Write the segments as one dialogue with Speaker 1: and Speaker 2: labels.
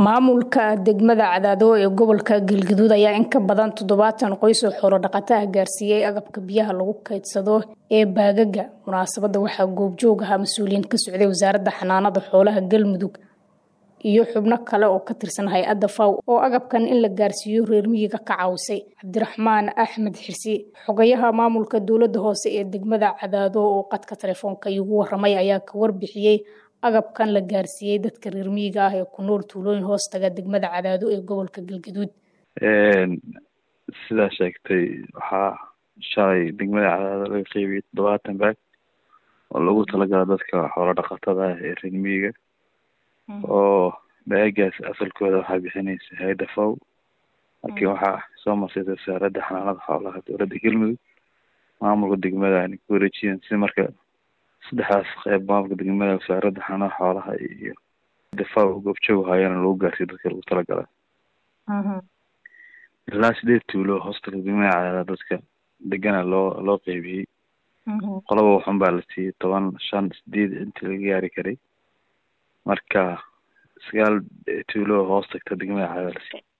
Speaker 1: maamulka degmada cadaado ee gobolka galgaduud ayaa in ka badan toddobaatan qoys oo xoolo dhaqata ah gaarsiiyey agabka biyaha lagu kaydsado ee baagaga munaasabada waxaa goobjoog ahaa mas-uuliyiin ka socday wasaaradda xanaanada xoolaha galmudug iyo xubno kale oo ka tirsan hay-adda faw oo agabkan in la gaarsiiyo reer miyiga ka caawisay cabdiraxmaan axmed xirsi xogayaha maamulka dowladda hoose ee degmada cadaado oo qadka telefoonka iigu waramay ayaa ka warbixiyey agabkan la gaarsiiyey dadka reer miyiga ah ee ku nool tuulooyin hoostaga degmada cadaado ee gobolka galgaduud
Speaker 2: sidaa sheegtay waxaa shalay degmada cadaado laga qeybiyey toddobaatan baag oo lagu talagala dadka xoolo dhaqatada ah ee reer miyiga oo baagaas asalkooda waxaa bixinaysa hay-adda faw laakiin waxaa soo marsiisay wasaaradda xanaanada xoolaha dowladda galmudug maamulka degmada ayna ku wareejiyeen si marka saddexdaas qeyb maamulka degmada wasaaradda xanaanada xoolaha iyo dafaw goobjoog haayana lagu gaarsiyo dadka lagu talagala ilaa sideed tuulo hoostaga degmada cadaada dadka degana loo loo qeybiyey qolaba waxun baa la siiyey toban shan sideed intii laga gaari karay marka sagaal tuulo hoos tagta degmada cadaada la siiyey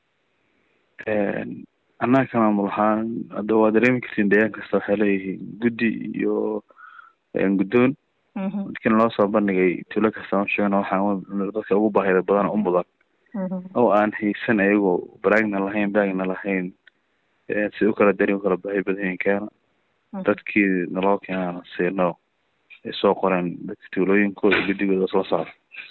Speaker 2: annaga ka maamul ahaan hadda waa dareemi kartiin deegaan kasta waxay leeyihiin guddi iyo guddoon dadkina loo soo bandhigay tuulo kasta ma sheegno waxaan dadka ugu baahida badan u mudan oo aan haysan ayagoo baraagna lahayn baagna lahayn si u kala dari u kala baahi badan yihiin keena dadkii naloo keenaan siino ay soo qoreen dadka tuulooyinkooda guddigooda isla socda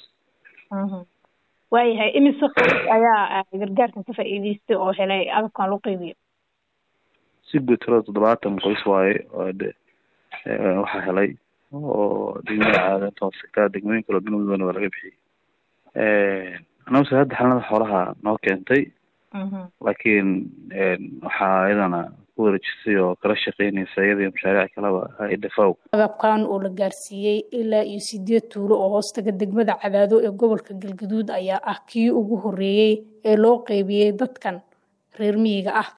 Speaker 1: waayahay imise qoys ayaa gargaarkan ka faa'iideystay oo helay agabkan loo qeybiyo
Speaker 2: si guud tirada toddobaatan qoys waaye oo de waxaa helay oo degmada caadanta hoosegtaa degmooyin kaloo galmudugna waa laga bixiyey annaga wasaaradda xalanada xoolaha noo keentay laakiin waxaa iyadana ku wareejisay oo kala shaqeynaysa iyadaiyo mashaariic kaleba hay-adda faw
Speaker 1: agabkan oo la gaarsiiyey ilaa iyo sideed tuulo oo hoostaga degmada cadaado ee gobolka galgaduud ayaa ah kii ugu horeeyey ee loo qeybiyey dadkan reer miyiga ah